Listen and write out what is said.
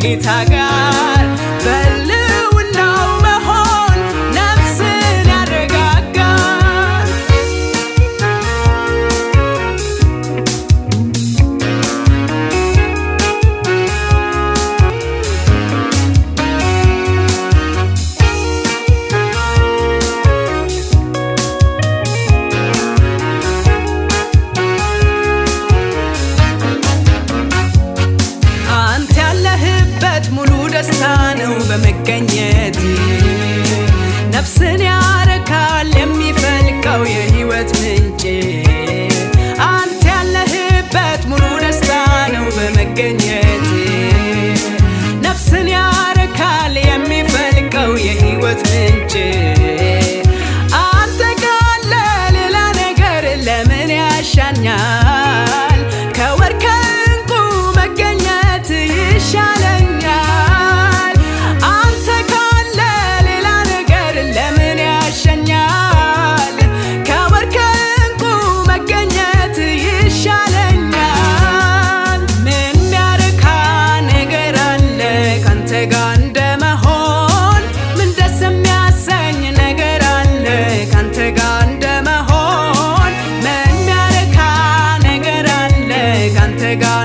ከጌታ ጋር በልውናው መሆን ነፍስን ያረጋጋል። አንተ ያለህበት ሙሉ ደስታ ነው በመገኘት ነፍስን ያረካል የሚፈልቀው የህይወት ምንጭ አንተ ያለህበት ሙሉ ደስታ ነው በመገኘት ነፍስን ያረካል የሚፈልቀው የህይወት ምንጭ አንተ ካለ ሌላ ነገር ለምን ያሻኛል? ከወርቅ ከዕንቁ መገኘት ይሻለኛል። አንተ ካለ ሌላ ነገር ለምን ያሸኛል? ከወርቅ ከዕንቁ መገኘት ይሻለኛል። ምን የሚያረካ ነገር አለ ካንተ ጋር እንደመሆን? ምን ደስ የሚያሰኝ ነገር አለ ካንተ ጋር እንደመሆን? ምን የሚያረካ ነገር አለ ካንተ ጋር